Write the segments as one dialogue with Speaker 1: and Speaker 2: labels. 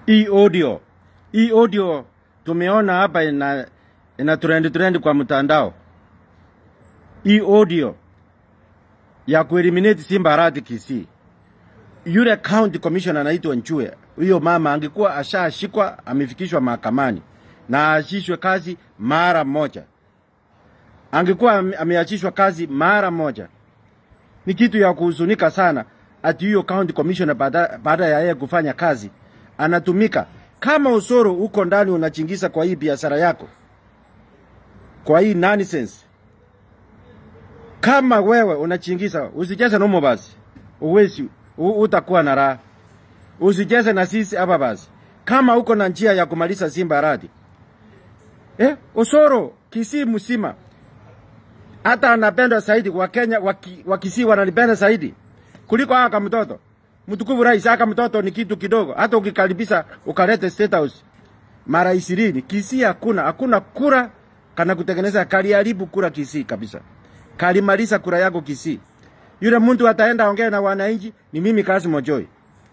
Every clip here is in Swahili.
Speaker 1: hii audio hii audio tumeona hapa ina, ina trend trend kwa mtandao. Hii audio ya kueliminate Simba Arati Kisii, yule county commissioner anaitwa Nchue, huyo mama angekuwa ashashikwa amefikishwa mahakamani na aachishwe kazi mara moja, angekuwa ame- ameachishwa kazi mara moja. Ni kitu ya kuhuzunika sana ati huyo county commissioner baada, baada ya yeye kufanya kazi anatumika kama usoro uko ndani unachingisa kwa hii biashara yako, kwa hii nonsense. Kama wewe unachingisa, usicheze nomo basi, uwezi u- utakuwa na raha. Usicheze na sisi hapa basi, kama uko na njia ya kumaliza Simba Arati eh, usoro Kisii mzima hata anapendwa zaidi Wakenya waki, Wakisii wananipenda zaidi kuliko haka mtoto mtukufu rais. Haka mtoto ni kitu kidogo, hata ukikaribisha ukalete State House mara ishirini. Kisii hakuna hakuna kura kana kutengeneza, kaliharibu kura Kisii kabisa, kalimaliza kura yako Kisii. Yule mtu ataenda ongea na wananchi ni mimi Kassim Ojoi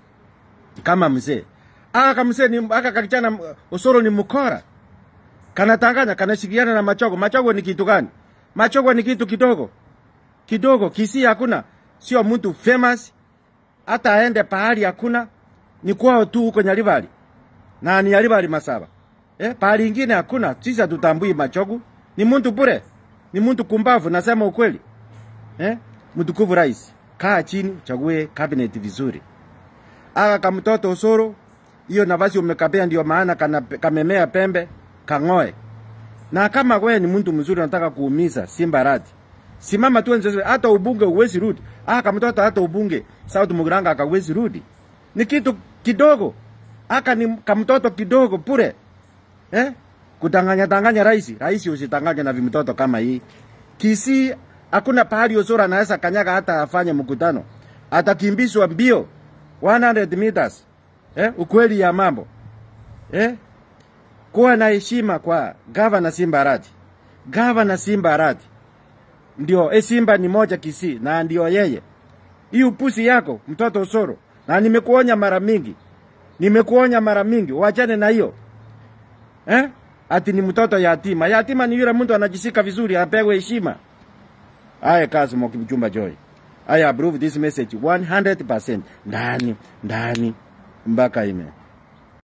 Speaker 1: kama mzee. Aka mzee ni aka kakichana Osoro ni mkora kanatanganya kanashirikiana na Machogo. Machogo ni kitu gani? Machogo ni kitu kidogo kidogo. Kisii hakuna, sio mtu famous, hata aende pahali hakuna, ni kwao tu huko Nyaribari na ni Nyaribari Masaba. Eh, pahali ingine hakuna. Sisi hatutambui Machogo, ni mtu bure, ni mtu kumbavu, nasema ukweli. Eh, mtukufu rais, kaa chini, chague cabinet vizuri. Aka kamtoto Osoro, hiyo nafasi umekapea, ndio maana kana, kamemea pembe kang'oe. Na kama wewe ni mtu mzuri unataka kuumiza Simba Arati, simama tu nje, hata ubunge uwezi rudi. Ah, kama mtoto hata ubunge South Muguranga akawezi rudi, ni kitu kidogo. Aka ni kamtoto kidogo pure eh, kudanganya danganya rais. Rais usitanganye na vimtoto kama hii. Kisii hakuna pahali Osoro anaweza kanyaga hata afanye mkutano, atakimbizwa mbio 100 meters. Eh, ukweli ya mambo eh, kuwa na heshima kwa gavana Simba Arati. Gavana Simba Arati ndio e, Simba ni moja Kisii na ndio yeye. Hii upusi yako mtoto Osoro, na nimekuonya mara mingi, nimekuonya mara mingi, wachane na hiyo eh? Ati ni mtoto yatima. Yatima ni yule mtu anajishika vizuri, apewe heshima. Aya, Kassim Kipchumba Joy, I approve this message 100% ndani ndani mpaka ime